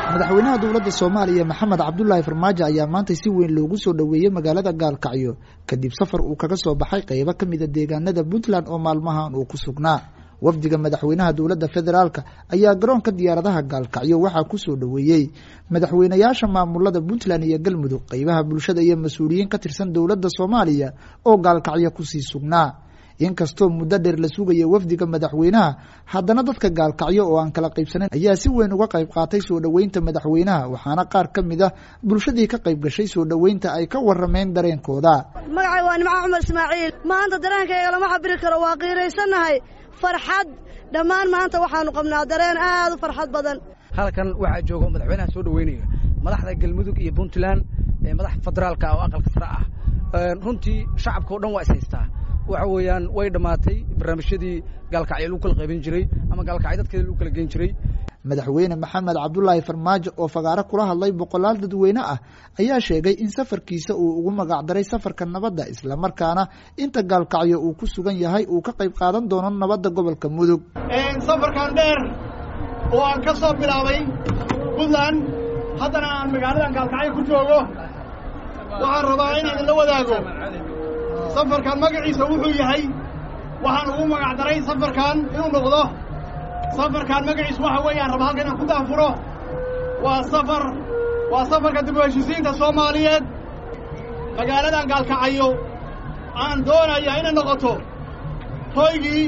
madaxweynaha dowladda soomaaliya maxamed cabdulaahi farmaajo ayaa maanta si weyn loogu soo dhoweeyey magaalada gaalkacyo kadib safar uu kaga soo baxay qeybo ka mida deegaanada puntland oo maalmahan uu ku sugnaa wafdiga madaxweynaha dowladda federaalk ayaa garoonka diyaaradaha gaalkacyo waxaa kusoo dhoweeyey madaxweynayaasha maamulada puntland iyo galmudug qeybaha bulshada iyo mas-uuliyiin ka tirsan dowladda soomaaliya oo gaalkacyo kusii sugnaa inkastoo muddo dheer la sugaya wafdiga madaxweynaha haddana dadka gaalkacyo oo aan kala qaybsanayn ayaa si weyn uga qayb qaatay soo dhoweynta madaxweynaha waxaana qaar ka mid ah bulshadii ka qayb gashay soo dhoweynta ay ka warameen dareenkooda magacay waa nimco cumar ismaaciil maanta dareenkayga lama cabiri karo waa qiiraysannahay farxad dhammaan maanta waxaanu qabnaa dareen aad u farxad badan halkan waxaa jooga madaxweynaha soo dhoweynaya madaxda galmudug iyo puntland ee madax federaalka oo aqalka sare ah runtii shacabka o dhan waa is haystaa waxa weeyaan way dhammaatay barnaamijyadii gaalkacyo lagu kala qaybin jiray ama gaalkacyo dadkeeda lagu kala geyn jiray madaxweyne maxamed cabdulaahi farmaajo oo fagaaro kula hadlay boqolaal dadweyne ah ayaa sheegay in safarkiisa uu ugu magacdaray safarka nabadda islamarkaana inta gaalkacyo uu ku sugan yahay uu ka qayb qaadan doono nabadda gobolka mudug safarkan dheer oo aan ka soo bilaabay puntland haddana aan magaaladan gaalkacyo ku joogo waxaan rabaa in idinla wadaago safarkan magaciisa wuxuu yahay waxaan ugu magacdaray safarkan inuu noqdo safarkan magaciisu waxa weeyaan raba halka inaan ku daafuro waa safar waa safarka dib u heshisiinta soomaaliyeed magaaladan gaalkacayo aan doonaya inay noqoto hoygii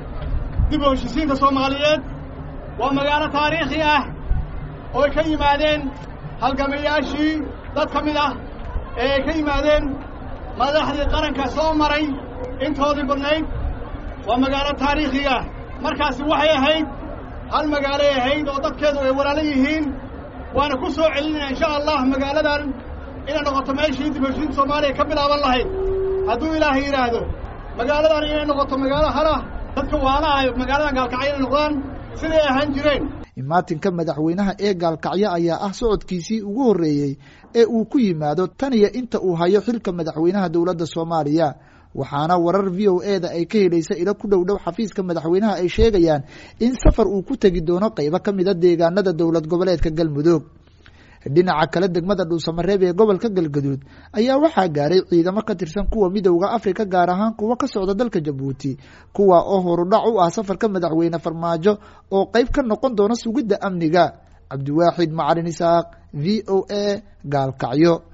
dib u heshisiinta soomaaliyeed waa magaalo taariikhi ah ooy ka yimaadeen halgamayaashii dad ka mid ah ee ay ka yimaadeen madaxdii qaranka soo maray intoodii badnayd waa magaalo taariikhiga markaasi waxay ahayd hal magaalay ahayd oo dadkeedu ay walaalo yihiin waana ku soo celinaya insha allah magaaladan inay noqoto meeshii dib heshiinta soomaaliya ka bilaaban lahayd hadduu ilaahay yidhaahdo magaaladan inay noqoto magaalo halah dadka waana ah magaaladan gaalkacyo inay noqdaan siday ahaan jireen imaatinka madaxweynaha ee gaalkacyo ayaa ah socodkiisii ugu horreeyey ee uu ku yimaado tan iyo inta uu hayo xilka madaxweynaha dowladda soomaaliya waxaana warar v o e da ay ka helaysa ilo ku dhow dhow xafiiska madaxweynaha ay sheegayaan in safar uu ku tegi doono qeybo ka mida deegaanada dowlad goboleedka galmudug dhinaca kale degmada dhuusamareeb ee gobolka galgaduud ayaa waxaa gaaray ciidamo ka tirsan kuwa midowda afrika gaar ahaan kuwa ka socda dalka jabuuti kuwa oo horudhac u ah safarka madaxweyne farmaajo oo qeyb ka noqon doona sugidda amniga cabdiwaaxid macalin isaaq v o a gaalkacyo